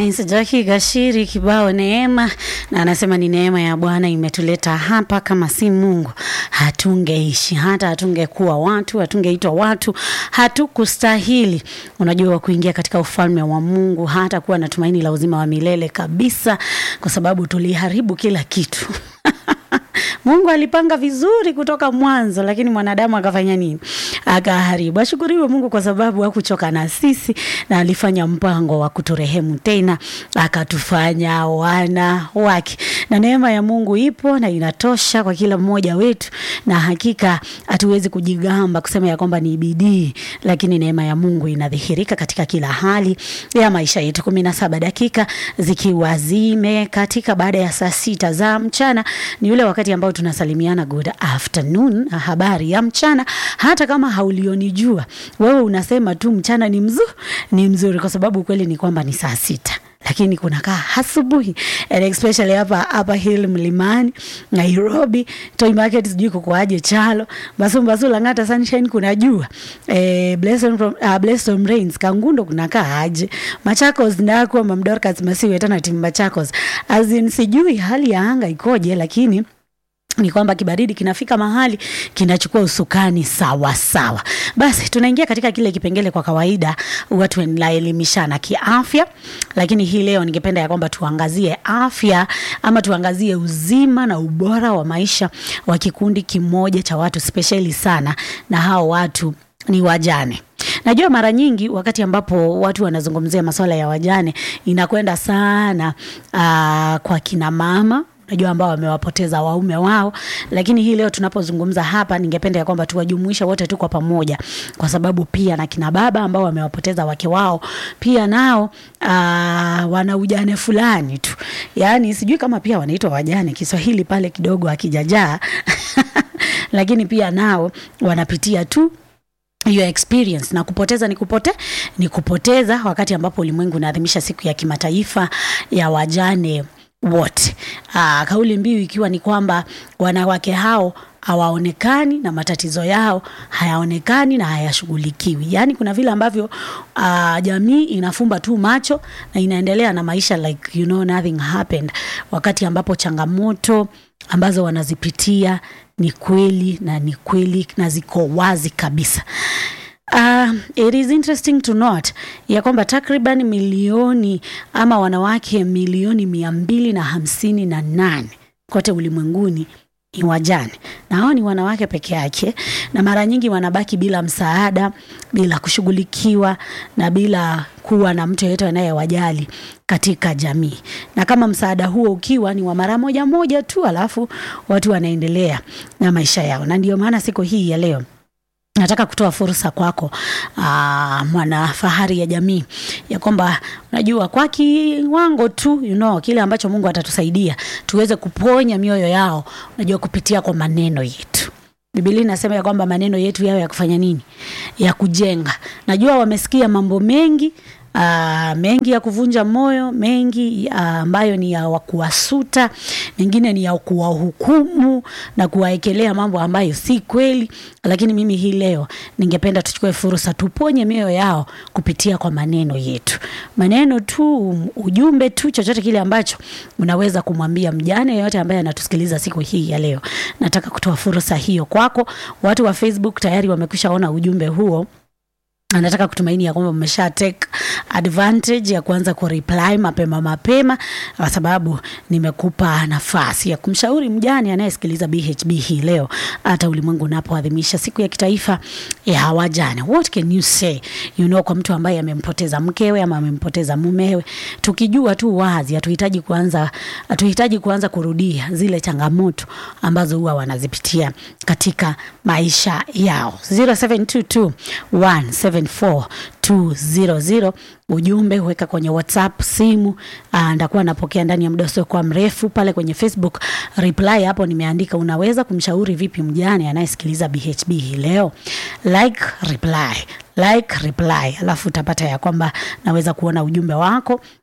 Nice. Jackie Gashiri kibao neema, na anasema ni neema ya Bwana imetuleta hapa, kama si Mungu hatungeishi, hata hatungekuwa watu, hatungeitwa watu, hatukustahili, unajua, kuingia katika ufalme wa Mungu, hata kuwa na tumaini la uzima wa milele kabisa, kwa sababu tuliharibu kila kitu Mungu alipanga vizuri kutoka mwanzo, lakini mwanadamu akafanya nini? Akaharibu. Ashukuriwe Mungu kwa sababu hakuchoka na sisi na alifanya mpango wa kuturehemu tena, akatufanya wana wake, na neema ya Mungu ipo na inatosha kwa kila mmoja wetu, na hakika hatuwezi kujigamba kusema ya kwamba ni bidii, lakini neema ya Mungu inadhihirika katika kila hali ya maisha yetu. kumi na saba dakika zikiwa zime katika baada ya saa sita za mchana, ni ule wakati ambao tunasalimiana good afternoon, habari ya mchana. Hata kama haulionijua wewe, unasema tu mchana ni mzuri, ni mzuri, kwa sababu ukweli ni kwamba ni saa sita lakini kunakaa asubuhi and especially hapa hapa Hill Mlimani Nairobi, Toy Market, sijui kukoaje Chalo, Basu Basu, Lang'ata, Sunshine kuna jua eh, Blessing from uh, Blessing Rains Kangundo kunakaa aje, Machakos ndako Mamdorcas Masiwe tena timu Machakos, as in sijui hali ya anga ikoje, lakini ni kwamba kibaridi kinafika mahali kinachukua usukani sawa sawa. Basi tunaingia katika kile kipengele, kwa kawaida watu wanaelimishana kiafya, lakini hii leo ningependa ya kwamba tuangazie afya ama tuangazie uzima na ubora wa maisha wa kikundi kimoja cha watu spesheli sana, na hao watu ni wajane. Najua mara nyingi wakati ambapo watu wanazungumzia masuala ya wajane inakwenda sana aa, kwa kina mama najua ambao wamewapoteza waume wao, lakini hii leo tunapozungumza hapa, ningependa ya kwamba tuwajumuishe wote tu kwa pamoja, kwa sababu pia na kina baba ambao wamewapoteza wake wao pia nao aa, wana ujane fulani tu, yaani sijui kama pia wanaitwa wajane, Kiswahili pale kidogo akijajaa lakini pia nao wanapitia tu hiyo experience na kupoteza ni kupote ni kupoteza, wakati ambapo ulimwengu unaadhimisha siku ya kimataifa ya wajane wote. Aa, kauli mbiu ikiwa ni kwamba wanawake hao hawaonekani na matatizo yao hayaonekani na hayashughulikiwi. Yaani kuna vile ambavyo uh, jamii inafumba tu macho na inaendelea na maisha like you know nothing happened, wakati ambapo changamoto ambazo wanazipitia ni kweli na ni kweli na ziko wazi kabisa. Uh, it is interesting to note ya kwamba takriban milioni ama wanawake milioni mia mbili na hamsini na nane kote ulimwenguni ni wajane, na hao ni wanawake peke yake, na mara nyingi wanabaki bila msaada, bila kushughulikiwa na bila kuwa na mtu yeyote anayewajali katika jamii, na kama msaada huo ukiwa ni wa mara moja moja tu, alafu watu wanaendelea na maisha yao, na ndio maana siku hii ya leo nataka kutoa fursa kwako, mwana fahari ya jamii, ya kwamba unajua kwa kiwango tu you know, kile ambacho Mungu atatusaidia tuweze kuponya mioyo yao, unajua kupitia kwa maneno yetu. Biblia inasema ya kwamba maneno yetu yao ya kufanya nini? Ya kujenga. Najua wamesikia mambo mengi Uh, mengi ya kuvunja moyo, mengi uh, ambayo ni ya kuwasuta, mengine ni ya kuwahukumu na kuwaekelea mambo ambayo si kweli, lakini mimi hii leo ningependa tuchukue fursa tuponye mioyo yao kupitia kwa maneno yetu, maneno tu, ujumbe tu, chochote kile ambacho unaweza kumwambia mjane yeyote ambaye anatusikiliza siku hii ya leo. Nataka kutoa fursa hiyo kwako. Watu wa Facebook tayari wamekwishaona ujumbe huo anataka kutumaini ya kwamba mmesha take advantage ya kuanza kureply mapema mapema, kwa sababu nimekupa nafasi ya kumshauri mjane anayesikiliza BHB hii leo, hata ulimwengu unapoadhimisha siku ya kitaifa ya wajane. What can you say you know, kwa mtu ambaye amempoteza mkewe ama amempoteza mumewe, tukijua tu wazi, hatuhitaji kuanza hatuhitaji kuanza kurudia zile changamoto ambazo huwa wanazipitia katika maisha yao. 0722 174 ujumbe huweka kwenye WhatsApp, simu ndakuwa napokea ndani ya muda usiokuwa mrefu. Pale kwenye Facebook reply hapo nimeandika unaweza kumshauri vipi mjane anayesikiliza BHB hii leo, like reply like reply, alafu utapata ya kwamba naweza kuona ujumbe wako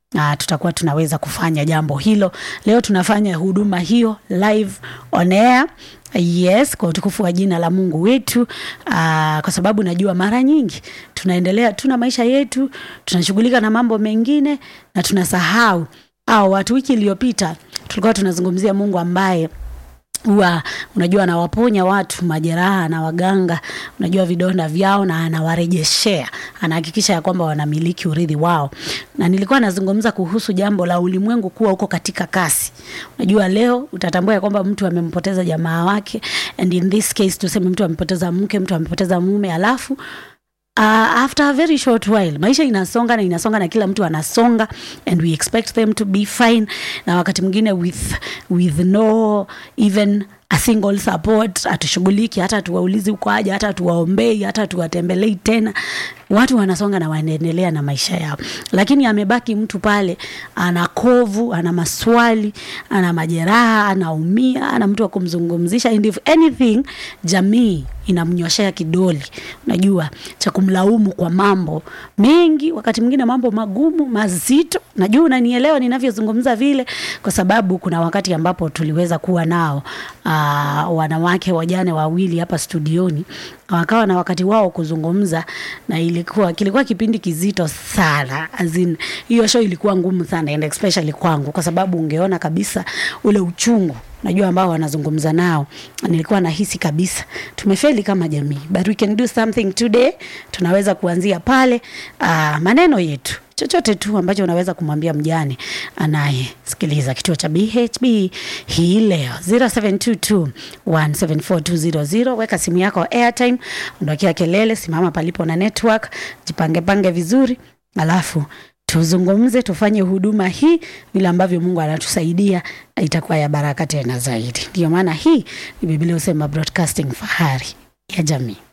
uh, tutakuwa tunaweza kufanya jambo hilo. Leo tunafanya huduma hiyo live on air. Yes, kwa utukufu wa jina la Mungu wetu. Uh, kwa sababu najua mara nyingi tunaendelea tuna maisha yetu, tunashughulika na mambo mengine na tunasahau au watu. Wiki iliyopita tulikuwa tunazungumzia Mungu ambaye huwa unajua anawaponya watu majeraha na waganga, unajua vidonda vyao na anawarejeshea, anahakikisha ya kwamba wanamiliki urithi wao. Na nilikuwa nazungumza kuhusu jambo la ulimwengu kuwa uko katika kasi. Unajua leo utatambua ya kwamba mtu amempoteza jamaa wake, and in this case tuseme mtu amepoteza mke, mtu amepoteza mume, alafu Uh, after a very short while maisha inasonga na inasonga na kila mtu anasonga and we expect them to be fine na wakati mwingine with, with no even a single support hatushughuliki hata tuwaulizi uko aje hata tuwaombei hata tuwatembelei tena watu wanasonga na wanaendelea na maisha yao lakini amebaki mtu pale ana kovu ana maswali ana majeraha anaumia ana mtu wa kumzungumzisha and if anything jamii inamnyoshea kidoli unajua cha kumlaumu kwa mambo mengi wakati mwingine mambo magumu mazito najua unanielewa ninavyozungumza vile kwa sababu kuna wakati ambapo tuliweza kuwa nao uh, wanawake wajane wawili hapa studioni wakawa na wakati wao kuzungumza na ilikuwa kilikuwa kipindi kizito sana azin hiyo show ilikuwa ngumu sana and especially kwangu kwa sababu ungeona kabisa ule uchungu najua ambao wanazungumza nao nilikuwa nahisi kabisa tumefeli kama jamii but we can do something today tunaweza kuanzia pale uh, maneno yetu chochote tu ambacho unaweza kumwambia mjane anayesikiliza kituo cha BHB hii leo 0722174200 weka simu yako airtime ondokea kelele simama palipo na network jipange pange vizuri alafu tuzungumze tufanye huduma hii vile ambavyo mungu anatusaidia itakuwa ya baraka tena zaidi ndio maana hii ni biblia husema broadcasting fahari ya jamii